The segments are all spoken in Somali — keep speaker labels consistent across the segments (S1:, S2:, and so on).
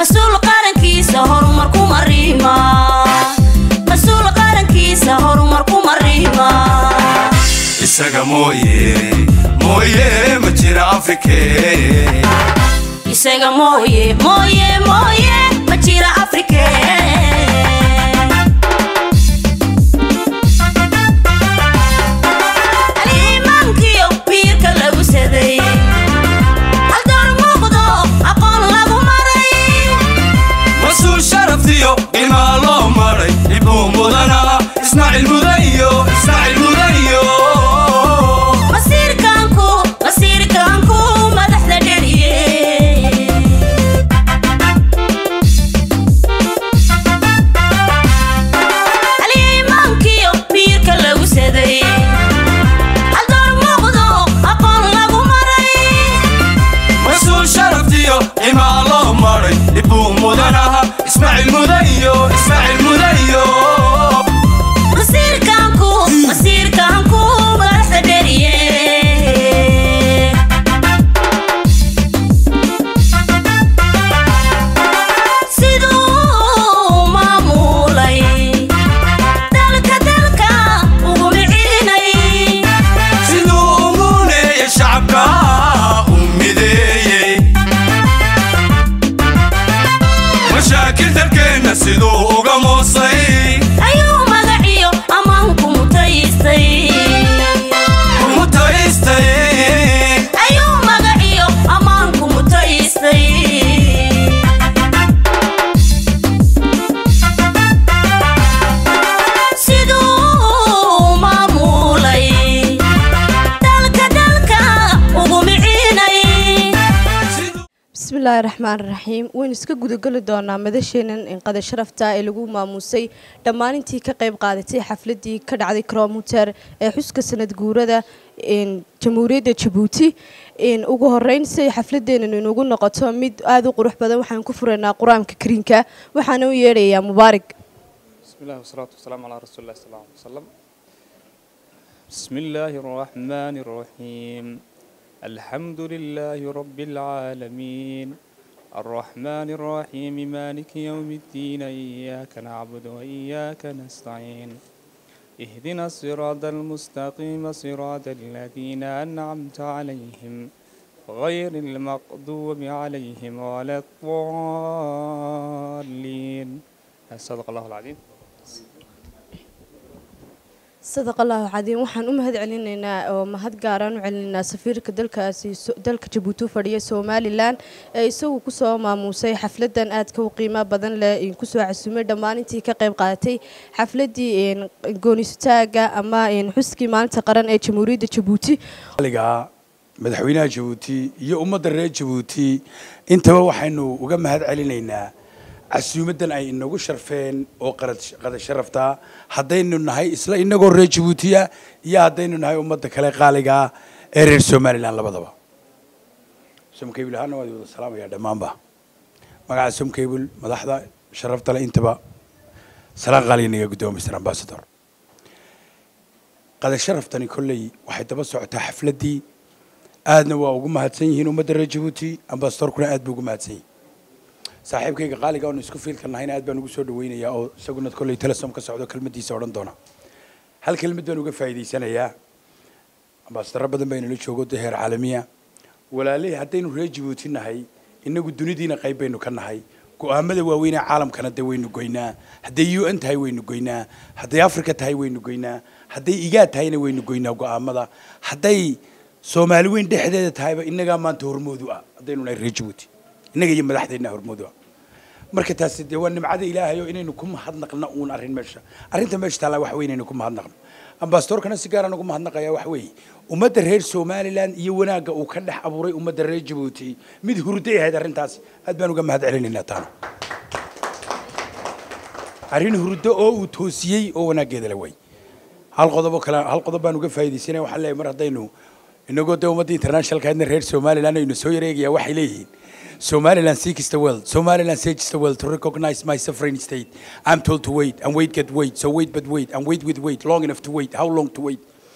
S1: mas-uul qarankiisa horumar kuma riima mas-uul qarankiisa horumar kuma riima
S2: isaga mooye mooye ma jira afrike
S1: isaga mooye mooye mooye ma jira afrike aliimaankiyo biirka lagu saday haldoor muuqdo aqoon lagu maray
S2: mas-uul sharaftiyo ilmaa loo maray ibuu mudana ismaaciil mudayo ismaaciil mudayo
S1: masiirkaanku masiirkaanku madaxda dheriye aliimaankiyo biirka lagu saday haldoor muuqdo aqoon lagu maray
S2: mas-uul sharaftiyo ilmaa loo maray ibuu mudanaha ismaaciil mudayo ismaaciil mudayo
S1: masiirkaanku masiirkaanku madaxda dheriye siduu maamulay dalka dalka ugu micinay
S2: siduu umuuneeye shacabka u mideeyey mashaakil dalkeenna siduu uga moosay
S1: ayuu magaciyo ammaanku mutaystay
S2: mutaystay
S1: ayuu magaciyo ammaanku mutaystay siduu maamulay dalka dalka ugu micinay
S3: bismillaahi raxmaan raxiim waynu iska gudageli doonaa madasheenan inqada sharafta ee lagu maamuusay dhammaan intii ka qayb qaadatay xafladii ka dhacday kromuter ee xuska sanad guurada jamhuuriyadda jabuuti ugu horeyn si ay xafladeenan inugu noqoto mid aada u qurux badan waxaan ku furaynaa qur-aanka kariinka waxaana u yeedhayaa mubaarig
S4: بسم الله والصلاة والسلام على رسول الله صلى الله عليه وسلم بسم الله الرحمن الرحيم الحمد لله رب العالمين الرحمن الرحيم مالك يوم الدين إياك نعبد وإياك نستعين اهدنا الصراط المستقيم صراط الذين أنعمت عليهم غير المغضوب عليهم ولا الضالين صدق الله العظيم
S3: sadaq allahu cadiim waxaan u mahad celinaynaa oo mahad gaaraan u celinaynaa safiirka dalkaasi dalka jabuuti u fadhiya somalilan ee isagu kusoo maamuusay xafladan aadka u qiimo badan leh kusoo casumay dhammaan intii ka qayb qaadatay xafladii goonisutaaga ama xuskii maalinta qaran ee jamhuuriyadda jabuuti
S5: aliga madaxweynaha jabuuti iyo ummadda reer jabuuti intaba waxaynu uga mahad celinaynaa casuumadan ay inagu sharfeen oo qada sharafta haddaynu nahay isla inagoo reer jabuutiya iyo haddaynu nahay ummadda kale qaaliga ee reer somalilan labadaba somkable ahaana waad wada salaamayaa dhammaanba magaca somcable madaxda sharafta le intaba salaan qaaliga naga guddooma mr ambassador qada sharaftani kolley waxay daba socotaa xafladdii aadna waa ugu mahadsan yihiin ummadda reer jabuuti ambasadorkuna aad buu ugu mahadsan yihin saaxiibkayga qaaliga oonu isku fiilka nahayna aad baan ugu soo dhawaynayaa oo isaguna kolley telesom ka socdo kelmaddiisa odhan doona hal kelmad baan uga faa'iidaysanayaa ambasadaro badan baa inala joogo dee heer caalamiya walaalihii haddaynu reer jabuuti nahay inagu dunidiina qayb baynu ka nahay go'aamada waaweynee caalamkana dee waynu goynaa hadday u n tahay waynu goynaa hadday africa tahay waynu goynaa hadday igaad tahayna waynu goynaa go'aamada hadday soomaali weyn dhexdeeda tahayba innagaa maanta hormoodu ah haddaynu nahay reer jabuuti innaga iyo madaxdeena hormoodu ah marka taasi dee waa nimcada ilaahay oo inaynu ku mahadnaqno uun arrin meesha arrinta meesha taallaa waxa weeye inaynu ku mahadnaqno ambasadorkana si gaaraan ugu mahadnaqayaa waxa weeye ummadda reer somalilan iyo wanaagga uu ka dhex abuuray ummadda reer jabuuti mid hurday ahayd arrintaas aad baan uga mahad celinaynaa taana arrin hurdo oo uu toosiyey oo wanaaggeeda la way hal qodobo kale hal qodob baan uga faa'iidaysanaya waxaan leeyahay mar haddaynu inagoo dee ummadda internationalkaadna reer somaliland aynu soo yareegayaa waxay leeyihiin Somaliland seeks the world. Somaliland seeks the world to recognize my sovereign state. I'm told to wait and wait, get wait. So wait, but wait and wait with wait. Long enough to wait. How long to wait?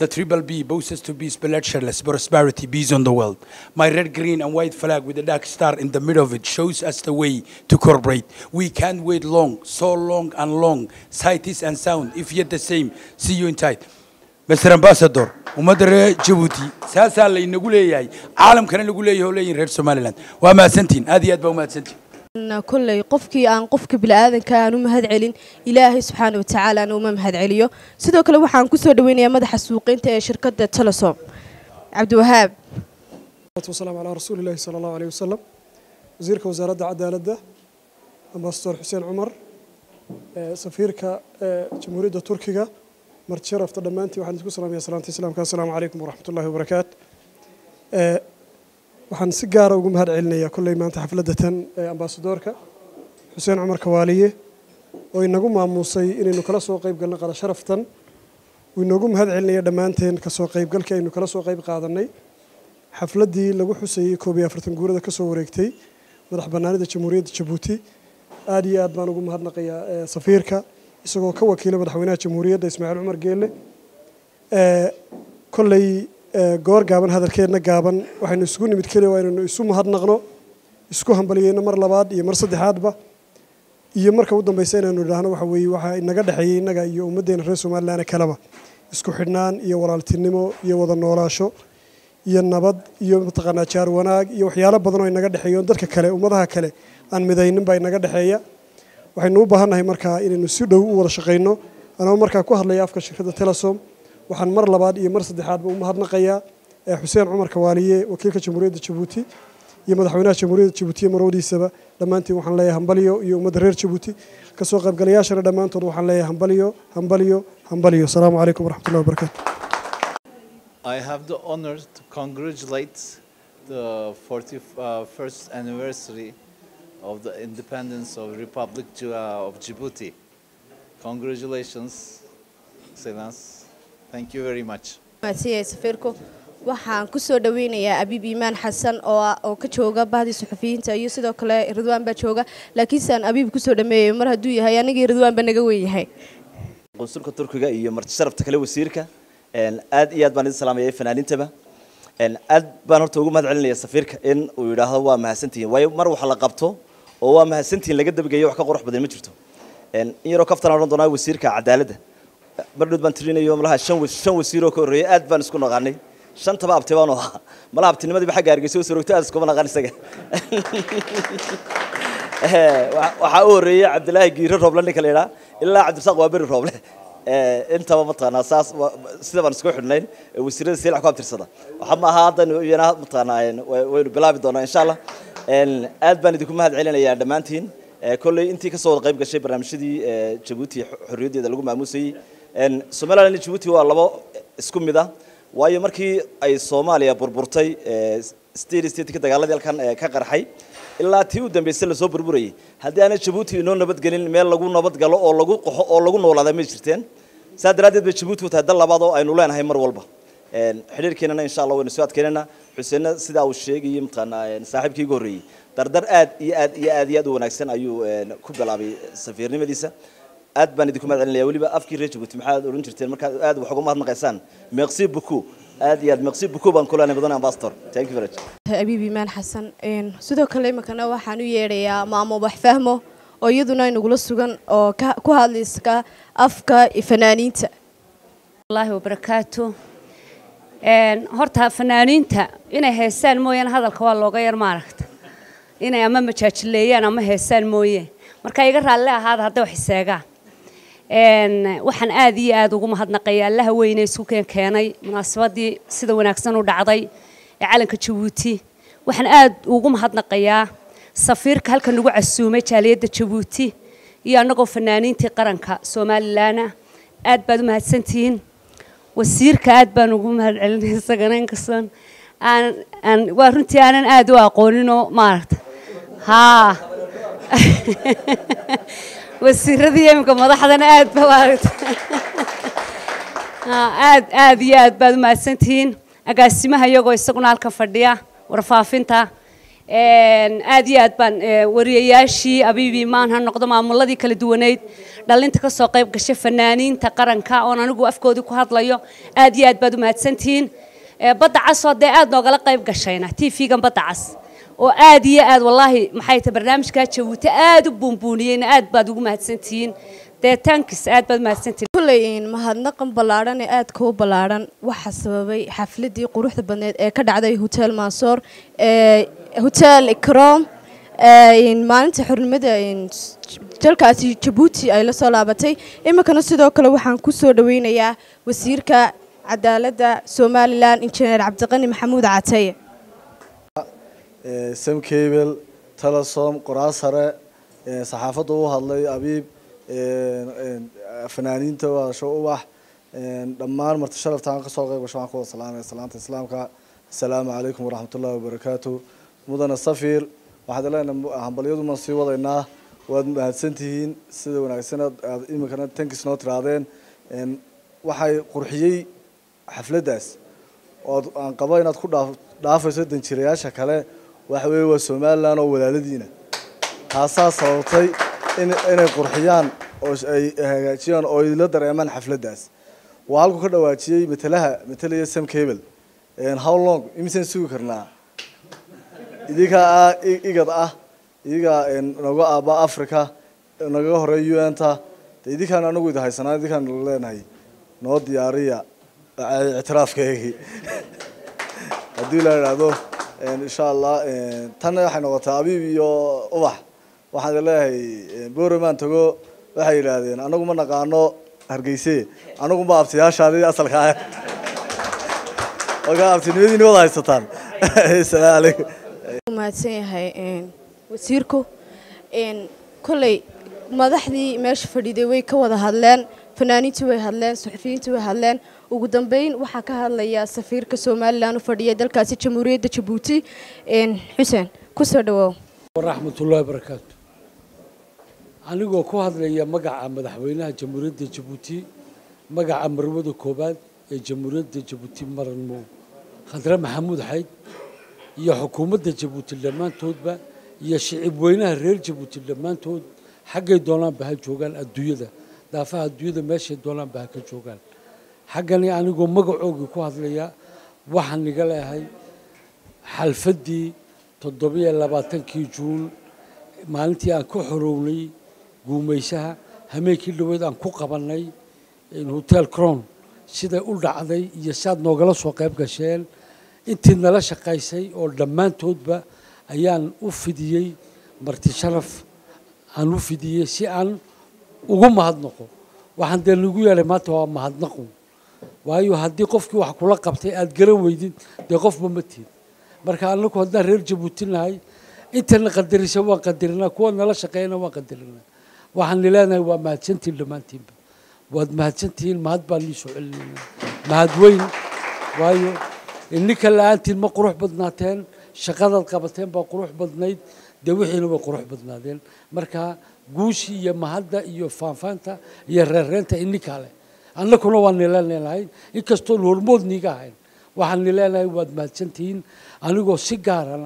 S5: The triple B boasts to be bloodsheddless prosperity, peace on the world. My red, green, and white flag with a dark star in the middle of it shows us the way to cooperate. We can't wait long, so long and long. Sight is and sound, if yet the same. See you in tight. Mr. Ambassador, ummadda reer Djibouti saasaa laynagu leeyahay caalamkana lagu leeyahay oo leeyihin reer Somaliland waa mahadsantihin aad iyo aad baa u mahadsantihin
S3: kolley qofkii aan qofka bini'aadanka aan u mahad celin ilaahay subxaana wa tacaala aan uma mahad celiyo sidoo kale waxaan kusoo dhaweynayaa madaxa suuqeynta ee shirkadda telesom cabdiwahaab
S6: والسلام على رسول الله صلى الله عليه وسلم وزيرك وزارة عدالة أمباسطور حسين عمر آه، سفيرك آه، جمهورية تركيا مرت شرف تدمانتي وحن تقول سلام يا سلامتي السلام السلام عليكم ورحمة الله وبركاته آه، waxaan si gaara ugu mahad celinayaa kolley maanta xafladatan ee ambaasadoorka xuseen cumar kawaaliye oo inagu maamuusay inaynu kala soo qayb galno qada sharaftan uu inoogu mahad celinaya dhammaanteen kasoo qaybgalkii aynu kala soo qayb qaadanay xafladdii lagu xusayey koob iyo afartan guurada kasoo wareegtay madax bannaanida jamhuuriyadda jabuuti aad iyo aad baan ugu mahadnaqayaa ee, safiirka isagoo ka wakiila madaxweynaha jamhuuriyadda ismaaciil cumar geelle ee, kolley ee, goor gaaban hadalkeedna gaaban waxaynu isugu nimid keliya waa inaynu isu mahadnaqno isku hambaliyeyno mar labaad iyo mar saddexaadba iyo marka u dambaysa inaynu idhaahno waxa weeye waxaa inaga dhexeeyey innaga iyo ummaddeena reer somalilan kaleba isku xidhnaan iyo walaaltinimo iyo wada noolaasho iyo nabad iyo mataqaanaa jaar wanaag iyo waxyaalo badan oo inaga dhexeeya oo dadka kale ummadaha kale aan midaynin baa inaga dhexeeya waxaynu u baahannahay markaa inaynu si dhow u wada shaqayno anoo markaa ku hadlaya afka shirkadda telesom waxaan mar labaad iyo mar saddexaadba u mahadnaqayaa ee xuseen cumar kawaaliye wakiilka jamhuuriyadda jabuuti iyo madaxweynaha jamhuuriyadda jabuuti iyo marwadiisaba dhammaantiin waxaan leeyahay hambalyo iyo ummadda reer jabuuti kasoo qaybgalayaashana dhammaantood waxaan leeyahay hambalyo hambalyo hambalyo asalaamu calaykum waraxmatullahi wabarakaatu
S7: I have the honor to congratulate the 41st anniversary of the independence of Republic Ju- uh, of Djibouti. Congratulations, Excellence. Thank you very much.
S3: maadsanyahay safiirku waxaan kusoo dhaweynayaa abiib iimaan xasan oo ah- oo ka jooga bahdii suxufiyiinta iyo sidoo kale ridwaan baa jooga laakiinse aan abiib kusoo dhameeyayo mar hadduu yahay anigii ridwaan baa naga weyn yahay
S8: qunsulka turkiga iyo marti sharafta kale wasiirka een, aad iyo aad baan idin salaamayay fanaaniintaba een, aad baan horta ugu mahad celinaya safiirka in uu yidhaahdo waa mahadsantihiin waayo mar wax la qabto oo waa mahadsantihiin laga dabageeyo wax ka qurux badan ma jirto een, in yaroo kaftan odhan doonaa wasiirka cadaaladda mar dhood baan tirinayo malaha shan wa- shan wasiir oo ka horreeyay aad baan isku naqaanay shantaba abti baanu ahaa malaha abtinimadiiba xagga hargeysa u sorogto aad iskuma naqaan isaga Eh, wa- waxaa u horreeyey cabdilaahi giiro rooble ninka la yidhaa ilaa cabdirasaaq waa beri rooble Eh, intaba mataqaanaa saas wa- sida baan isku xidhnayn eh, wasiirada silac ku abtirsada waxa ma aha haddan iyana mataqaanaa een, wa- waynu bilaabi doonaa insha allah Een, aad baan idinku mahad celinayaa dhammaantiin Eh, kolley intii kasoo wada qayb gashay barnaamijyadii eh, jabuuti xo- xorriyaddeeda lagu maamuusayey Een, somaliland iyo jabuuti waa labo isku mid ah waayo markii ay soomaaliya burburtay eh, state state ka dagaaladii halkan eh, ka qarxay ilaa tii u dambeysay lasoo burburayay haddii aanay jabuuti inoo nabadgelin meel lagu nabadgalo oo lagu qaxo oo lagu noolaada may jirteen saa daraaddeed bay jabuuti u tahay dal labaad oo aynu leenahay mar walba Een, xidhiirkeenana insha allah waynu soo adkeynana xuseenna sidaa uu sheegayay mataqaanaa een, saaxiibkii igu horreeyey dardar aad iyo aad iyo aad iyo aad u wanaagsan ayuu een, ku bilaabay safiirnimadiisa aad baan idinku mahad celinaya weliba afkii reer jabuuti maxaad odhan jirteen markaad aad wax uga mahadnaqaysaan merci beaucoup aad iyo aad merci beaucoup baan ku leenahay mudane ambassador thank you very much
S3: abiib iimaan xasan een, sidoo kale iminkana waxaan u yeedhayaa maamo waxfahmo oo iyaduna inagula sugan oo ka- ku hadlayska afka fanaaniinta
S9: الله وبركاته een horta fanaaniinta inay heesaan mooyaan hadalka waa looga yar maaragta inay ama majaajileeyaan ama heesaan mooye marka iga raalli ahaada hadday wax iseegaan een waxaan aad iyo aad ugu mahadnaqayaa allaha weyne isku keen keenay munaasabadii sida wanaagsan u dhacday ee calanka jabuuti waxaan aad ugu mahadnaqayaa safiirka halkan nagu casuumay jaaliyadda jabuuti iyo annagoo fanaaniintii qaranka somalilaana aad baad u mahadsantihiin wasiirka aad baan ugu mahad celinay isagana inkastoon aan aan waa runtii aanan aad u aqooninoo maaragta haa wasiiradii iminka madaxdana aad ba maaragta Haa, aad aad iyo aad baad u mahadsantihiin agaasimaha iyagoo isaguna halkan fadhiya warfaafinta Een, aad iyo aad baan ee, wariyayaashii abiibi maan ha noqdo maamuladii kala duwaneyd dhalinta ka soo qayb gashay fanaaniinta qaranka oon anigu afkoodii ku hadlayo aad iyo aad baad u mahadsantihiin Ee, badda cas oo dee aad noogala qayb gashayna tv-gan badda cas oo aad iyo aad wallaahi maxay tahay barnaamijkaa jabuuti aad u buunbuuniyeyna aad baad ugu mahadsantihiin dee tankis aad baad u mahadsantihiin
S3: kuley mahadnaqan ballaadhan ee aadka u ballaadhan waxaa sababay xafladii quruxda badneed ee ka dhacday hotel mansoor ee hotel ikrom ee maalinta xornimada dalkaasi jabuuti ay la soo laabatay iminkana sidoo kale waxaan ku soo dhaweynayaa wasiirka cadaaladda somalilan injineer cabdiqani maxamuud cataye
S10: sam cable telesom qoraal sare saxaafadda u hadlay abiib fanaaniinta wadasho ubax dhammaan marti sharaftaan kasoo qayb gasho waxaan ku wada salaamaya salaanta islaamka assalaamu calaykum waraxmatullahi wabarakaatu mudane safir waxaad leenahay hambalyaduma sii wadaynaa waad mahadsantihiin sida wanaagsan aad iminkana tankis noo tiraadeen waxay qurxiyey xafladdaas ood aan qabo inaad ku dhaaf dhaafayso danjirayaasha kale waxa weeye waa somalilan oo walaaladiina taasaa sababtay in inay qurxiyaan oo ay hagaajiyaan oo ay la dareemaan xafladdaas waa halku ka dhawaajiyey matalaha matalaya sam cable how long imisaan sugi karnaa idinkaa ah igad ah idigaa naga aaba africa nagaga horeeya un ta de idinkaan anagu idi haysanaa idinkaan leenahay noo diyaariya ictiraafkeygii haddii la idhaahdo insha allah tanna waxay noqotaa abiib iyo ubax waxaan leeyahay boreman tago waxay yidhaahdeen anagu ma naqaano hargeyse anagu ma abtiyaashaadi asalka ah marka abtinimadiini wada haysataan asalaamu calaykum
S3: mahadsan yahay wasiirku kolley madaxdii meesha fadhiiday way ka wada hadleen fanaaniintii way hadleen suxufiyiintii way hadleen ugu dambeyn waxaa ka hadlaya safiirka somalilan u fadhiya dalkaasi jamhuuriyadda jabuuti xuseen kusoo dhawoow
S11: waraxmatullaahi barakaatu anigoo ku hadlaya magaca madaxweynaha jamhuuriyadda jabuuti magaca marwada koowaad ee jamhuuriyadda jabuuti maranmo khadre maxamuud xayd iyo xukuumadda jabuuti dhammaantoodba iyo shicib weynaha reer jabuuti dhammaantood xaggay doonaanba ha joogaan adduunyada daafaha adduunyada meeshay doonaanba ha ka joogaan xaggani anigoo magacoogii ku hadlaya waxaan iga leehay xalfaddii toddobiyo labaatankii juun maalintii aan ka xorownay guumaysaha hameenkii dhaweyd aan ku qabannay hotel cron siday u dhacday iyo si aad noogala soo qayb gasheen intii nala shaqaysay oo dhammaantoodba ayaan u fidiyey marti sharaf aan u fidiyey si aan ugu mahadnaqo waxaan dee nagu yeelay maanta waa mahadnaqu waayo haddii qofkii wax kula qabtay aad garan weydid dee qofba ma tiid marka anagu haddaan reer jabuuti nahay intana qadarisa waan qadarinaa kuwa nala shaqeeyana waan qadarinaa waxaan leenahay waa mahadsantihiin dhammaantiinba waad mahadsantihiin mahad baan nii soo celinaynaa mahad weyn waayo ininka la-aantiin ma qurux badnaateen shaqadaad qabateen baa qurux badnayd dee wixiina way qurux badnaadeen marka guushii iyo mahadda iyo faanfaanta iyo reerreenta ininkaa leh annakuna waan nileenahay inkastoon hormood niiga ahayn waxaan nileenahay waad mahadsantihiin anigoo si gaarana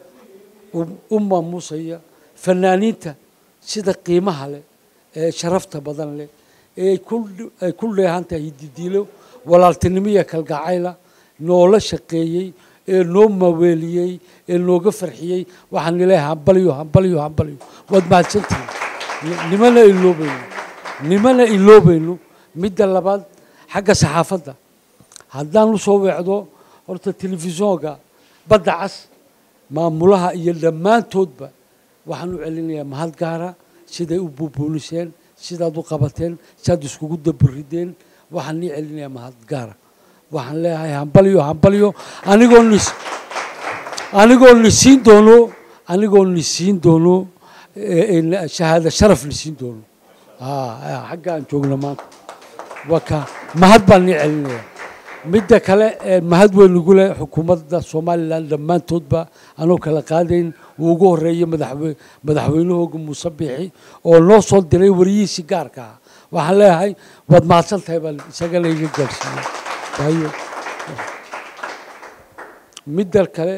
S11: u maamuusaya fanaaniinta sida qiimaha leh ee sharafta badan leh ee ay ku dheehan tahay hididiilo walaaltinimo iyo kalgacayla noola shaqeeyey ee noo maaweeliyey ee nooga farxiyey waxaan nileeyahay hambalyo hambalyo hambalyo waad mahadsantihiin nimana iloobayno nimana iloobayno midda labaad xagga saxaafadda haddaan u soo weecdo horta telefishoonka badda cas maamulaha iyo dhammaantoodba waxaan u celinayaa mahad gaara siday u buubuuniseen sidaad u qabateen sidaad iskugu dabarideen waxaan nii celinayaa mahad gaara waxaan leeyahay hambalyo hambalyo anigoo nis anigoo nisiin doono anigoo nisiin doono shahaada sharaf nisiin doono xagga aan joogno maanta waka mahad baan nii celinayaa midda kale mahad weyn ugu leh xukuumadda somalilan dhammaantoodba anoo kala qaadayn uu ugu horeeyey madaxwe madaxweynahooga muuse biixi oo noo soo diray wariyihiisii gaarka ah waxaan leeyahay waad mahadsan tahay baan isagana iga gaarsiiyey waayo midda kale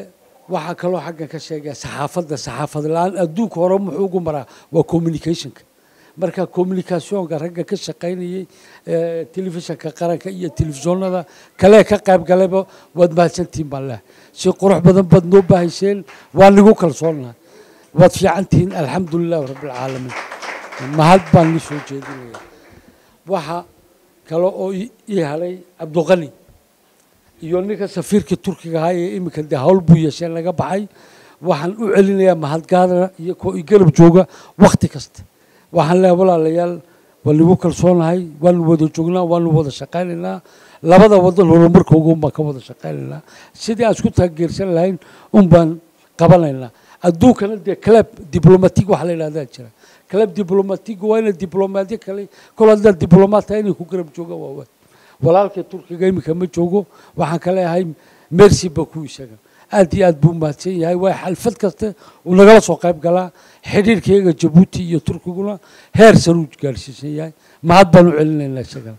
S11: waxaa kaloo xaggan ka sheegaya saxaafadda saxaafad la-aan adduunka hore muxuu ugu maraa waa communicationka marka communicationka ragga ka shaqaynayay ee, telefishanka qaranka iyo telefishoonada kale ka qayb galayba waad mahadsantihiin baan leehay si qurux badan baad noo bahayseen waa nigu kalsoonahay waad fiican tihiin alxamdu lilahi rabbilcaalamiin mahad baan ni soo jeedinaya waxa kale oo ii ii helay cabduqani iyo ninka safiirka turkiga ahaa ee iminka dee hawl buu yeeshee naga baxay waxaan u celinayaa mahadgaadana iyo koo i garab jooga wakhti kasta waxaan leeyahay walaalayaal waa nagu kalsoonahay waanu wada joognaa waanu wada shaqaynaynaa labada wadan horumarkooga un baan ka wada shaqaynaynaa sidii aan isku taageersan lahayn un baan qabanaynaa adduunkana dee club diblomatig waxa la yidhahdaa jira club diblomatig waa ina diblomaadyo kale kol haddaad diblomaat tahay inay ku garab joogaan waa waay walaalkay turkiga iminka ma joogo waxaan ka leeyahay mercy baku isaga aad iyo aad buu mahadsan yahay waay xalfad kasta uu nagala soo qayb galaa xidhiirkayga jabuuti iyo turkiguna heer saruu gaarsiisan yahay mahad baan u celinaynaa isagana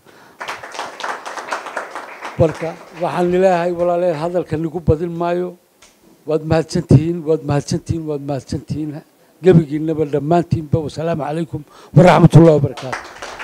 S11: marka waxaan leeyahay walaalayaal hadalka nigu badin maayo waad mahadsantihiin waad mahadsantihiin waad mahadsantihiin gebigiinaba dhammaantiinba wasalaamu calaykum waraxmat ullahi wabarakaatu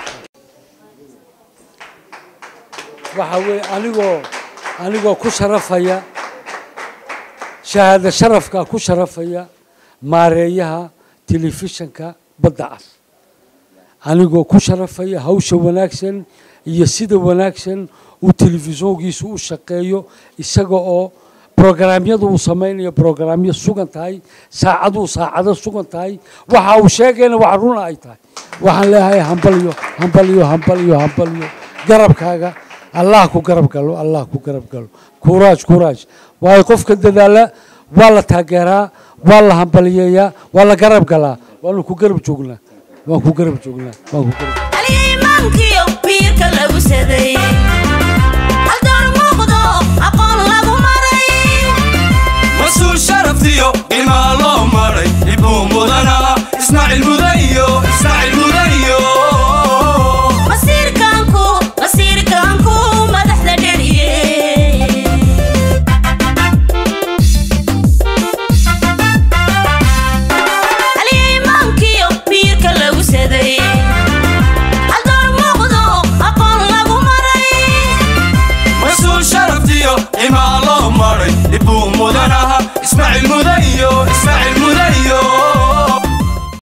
S11: waxa weeye anigoo anigoo ku sharafaya shahaado sharafka ku sharafaya maareeyaha telefishanka badda cas anigoo ku sharafaya hawsha wanaagsan iyo sida wanaagsan uu telefishoonkiisu u shaqeeyo isaga oo brograamyadu uu samaynayo brograamyo sugan tahay saacaduu saacado sugan tahay waxa uu sheegayna wax runa ay tahay waxaan leeyahay hambaliyo hambaliyo hambaliyo hambaliyo garabkaaga allah ku garab galo allah ku garab galo kuraaj kuraaj waayo qofka dadaala waa la taageeraa waa la hambaliyeeyaa waa la garab galaa waanu ku garab joognaa waan ku garab joognaa waan ku garab
S1: imaankiyo biirka lagu saday haldoor muuqdo aqoon lagu maray
S2: mas-uul sharaftiyo qiimaa loo maray ibuu mudana ismaaciil mudayo ismaaciil mudayo
S1: masiirkaanku masiirkaanku madaxda dheriye imaankiyo biirka lagu saday haldoor muuqdo aqoon lagu maray
S2: mas-uul sharaftiyo qiimaa loo maray ibuu mudana ismaaciil mudayo ismaaciil